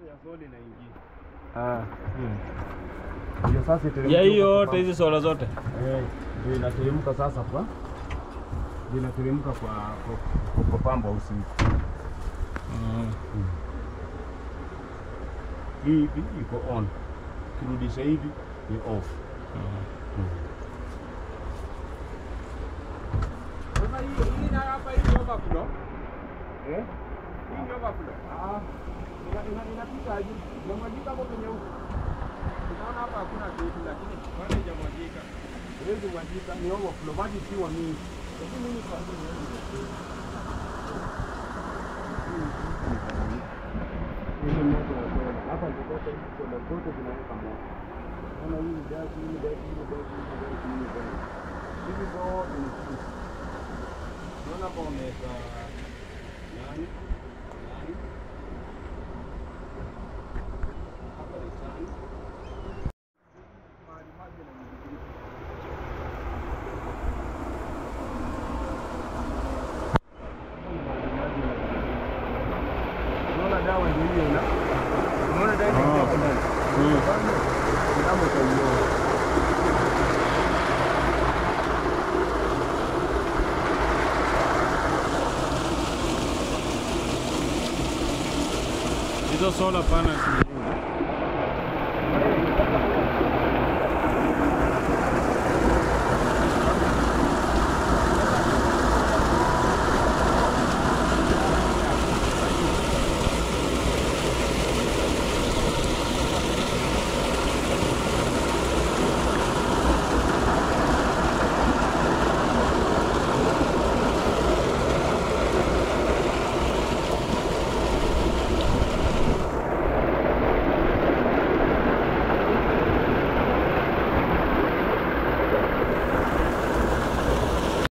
yote ya zone inaingia. Ah. Ndio sasa iteremka. Ya hiyo huko yote kwa hizi sola zote. pampu. Eh, ndio inateremka sasa kwa ndio inateremka kwa kwa, kwa pambo au usiku. Hii hivi iko on. Kirudisha hivi ni off. Sasa hii hii na hapa hii ni overflow. Eh? Hii ni overflow. Ah, ina- ina- inapita aje? Inamwagika hapo kwenye huko. Unaona hapa hakuna kitu lakini bado haijamwagika. Haiwezi mwagika, ni overflow, maji siwa mingi. Lakini mimi kwa nini Ile moto wa sola. Hapa ndio sasa hizi sola zote zinaweka moto. Kama hii ni gasi, hii ni gasi, hii ni gasi, hii ni gasi, hii ni gasi. Hizi zote ni sisi. Unaona hapa wameweka nani? Nani? Hapa ni tani. Mahali maji yanamwagika. Unaona dawa ndio hiyo ina. Unaona dawa ndio hapo ndani. Dawa utaiona. Hizo solar panels ni nyingi.